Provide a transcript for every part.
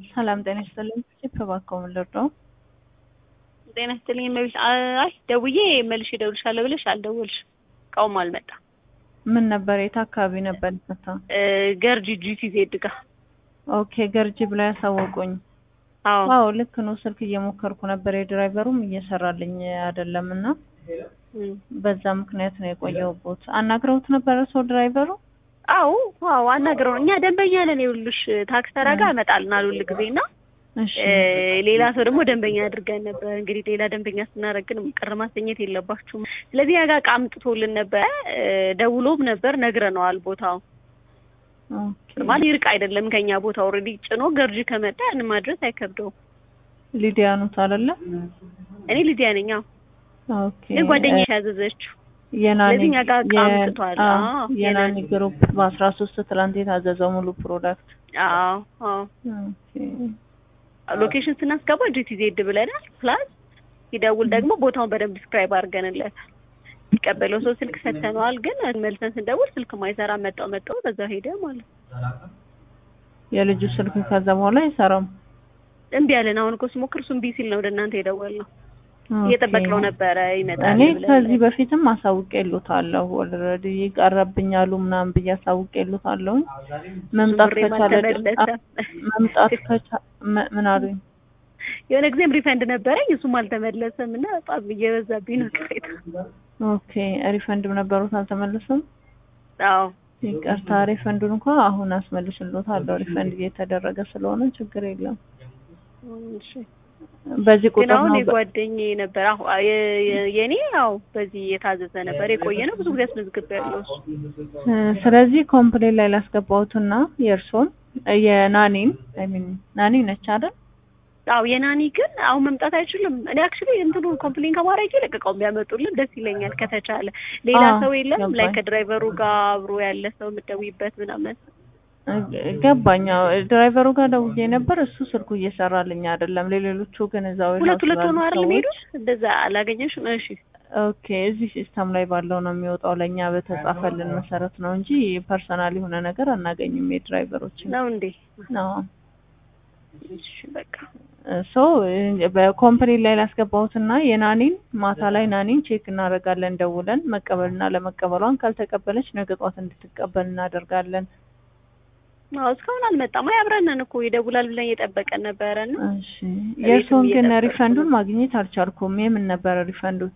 ሰላም ጤና ይስጥልኝ። እባክዎ ምን ልርዳው? ጤና ይስጥልኝ እመቤት። አይ ደውዬ መልሼ እደውልልሻለሁ ብለሽ አልደወልሽም። እቃውም አልመጣም። ምን ነበር? የት አካባቢ ነበር ይፈታ? ገርጂ ጂቲ ዜድ ጋ። ኦኬ ገርጂ ብላ ያሳወቁኝ። አዎ አዎ ልክ ነው። ስልክ እየሞከርኩ ነበር፣ የድራይቨሩም እየሰራልኝ አይደለም እና እም። በዛ ምክንያት ነው የቆየሁበት። አናግረውት ነበረ ሰው ድራይቨሩ? አዎ አዎ አናግረው እኛ ደንበኛ ነን። ይኸውልሽ ታክስ ተራ ጋር እመጣልናል ሁል ጊዜ እና እሺ ሌላ ሰው ደግሞ ደንበኛ አድርገን ነበር። እንግዲህ ሌላ ደንበኛ ስናደርግ ግን ቅር ማሰኘት የለባችሁም። ስለዚህ ያጋ እቃ አምጥቶልን ነበር፣ ደውሎም ነበር ነግረነዋል። ቦታው ኦኬ ማለት ይርቅ አይደለም ከኛ ቦታ ኦልሬዲ ጭኖ ገርጂ ከመጣ ያንን ማድረስ አይከብደውም። ሊዲያ ኑት አይደለ? እኔ ልዲያ ነኝ። አዎ ኦኬ ግን ጓደኛሽ ያዘዘችው የናኒ ስለዚህ እኛ ጋር እቃ የ- አምጥቷል። አዎ፣ አዎ፣ የናኒ የናኒ። ግሩፕ በአስራ ሶስት ትላንት የታዘዘው ሙሉ ፕሮዳክት አዎ አዎ ኦኬ ሎኬሽን ስናስገባ ጂቲ ዜድ ብለናል። ፕላስ ሲደውል ደግሞ ቦታውን በደንብ ዲስክራይብ አድርገንለታል። የሚቀበለው ሰው ስልክ ሰተነዋል። ግን መልሰን ስንደውል ስልክ ማይሰራ መጣው መጣው በዛ ሄደ ማለት ነው። የልጁ ስልክ ከዛ በኋላ አይሰራም። እምቢ አለን። አሁን እኮ ስሞክር እሱ እምቢ ሲል ነው ወደ እናንተ የደወልነው። ኦኬ። እየጠበቅነው ነበረ ይመጣል እኔ ብለን። ከዚህ በፊትም አሳውቄልዎታለሁ። ኦልሬዲ ይቀረብኛሉ ምናምን ብዬ አሳውቄልዎታለሁ። መምጣት ብሬም ከቻለ አልተመለሰም። መምጣት ከቻ ም- ምን አሉኝ? የሆነ ጊዜም ሪፈንድ ነበረኝ እሱም አልተመለሰም እና በጣም እየበዛብኝ ነው ቅሬታ። ኦኬ ሪፈንድም ነበሩት አልተመለሰም። አዎ ይቅርታ ሪፈንዱን እንኳ አሁን አስመልስልዎታለሁ። ሪፈንድ እየተደረገ ስለሆነ ችግር የለም። እሺ። በዚህ ግን ቁጥር አሁን ነው በ- የጓደኛዬ ነበር አሁ የ- የ- የኔ ያው በዚህ የታዘዘ ነበር የቆየ ነው ብዙ ጊዜ አስመዝግቤያለሁ እሱ እ፣ ስለዚህ ኮምፕሌን ላይ ላስገባሁትና የእርሶን እ፣ የናኒን አይ ሚን ናኒ ነች አይደል? አዎ የናኒ ግን አሁን መምጣት አይችልም። እኔ አክቹሊ እንትኑ ኮምፕሌን ከማድረግ ይልቅ እቃውን ቢያመጡልን ደስ ይለኛል ከተቻለ። ሌላ አዎ፣ ሰው የለም ገባኝ። ላይ ከድራይቨሩ ጋር አብሮ ያለ ሰው የምትደውይበት ምናምን። እ፣ ገባኝ። አዎ፣ ድራይቨሩ ጋር ደውዬ ነበር። እሱ ስልኩ እየሰራልኝ አይደለም። ለሌሎቹ ግን እዛው ሁለት የሆኑ ሁለት ሆኖ ስላሉ አይደል ሰዎች- የሚሄዱት? እንደዛ አላገኘሽም? እሺ ኦኬ እዚህ ሲስተም ላይ ባለው ነው የሚወጣው። ለእኛ በተጻፈልን መሰረት ነው እንጂ ፐርሰናል የሆነ ነገር አናገኝም የድራይቨሮችን ነው እንዴ? ነው። እሺ በቃ ሶ በኮምፕሌን ላይ ላስገባሁትና የናኒን ማታ ላይ ናኒን ቼክ እናደርጋለን ደውለን መቀበልና ለመቀበሏን ካልተቀበለች ነገ ጧት እንድትቀበል እናደርጋለን። አዎ እስካሁን አልመጣም። አይ አብረን ነን እኮ ይደውላል ብለን እየጠበቀን ነበረ እና እሺ የእርስዎን ግን እየጠበቅኩ ሪፈንዱን ነው። ማግኘት አልቻልኩም። የምን ነበረ ሪፈንዱት?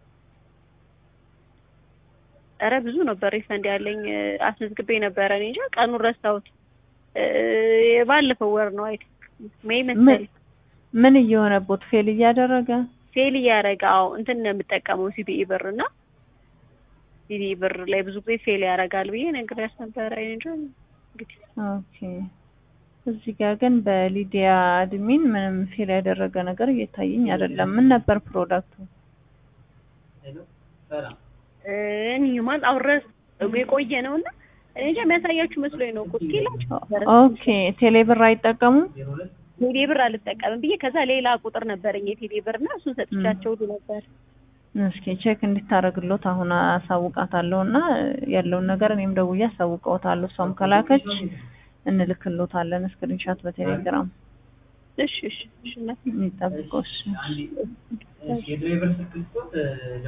ኧረ ብዙ ነበር ሪፈንድ ያለኝ እ፣ አስመዝግቤ ነበረ። እኔ እንጃ ቀኑን ረሳሁት። እ፣ የባለፈው ወር ነው አይ ሜይ መሰለኝ ምን እየሆነቦት ፌል እያደረገ ፌል እያደረገ አዎ እንትን ነው የምጠቀመው ሲቢኢ ብር እና ሲቢኢ ብር ላይ ብዙ ጊዜ ፌል ያደርጋል ብዬ ነግሬያት ነበረ። እኔ እንጃ እንግዲህ ኦኬ እዚህ ጋር ግን በሊዲያ አድሚን ምንም ፌል ያደረገ ነገር እየታየኝ አይደለም። ምን ነበር ፕሮዳክቱ? እ፣ እኔ ማለት አውረስ የቆየ ነው እና እኔ እንጃ የሚያሳያችሁ መስሎኝ ነው እኮ እስኪ ላችሁ ነበረ ኦኬ ቴሌ ብር አይጠቀሙም? ቴሌ ብር አልጠቀምም ብዬ ከዛ ሌላ ቁጥር ነበረኝ የቴሌ ብር እና እሱን ሰጥቻቸው ሁሉ ነበር። እስኪ ቼክ እንድታረግሎት አሁን አሳውቃታለሁ እና ያለውን ነገር እኔም ደውዬ አሳውቀውታለሁ። እሷም ከላከች እንልክሎታለን ስክሪንሻት በቴሌግራም እሺ እሺ እሺ እና የሚጠብቀው እሺ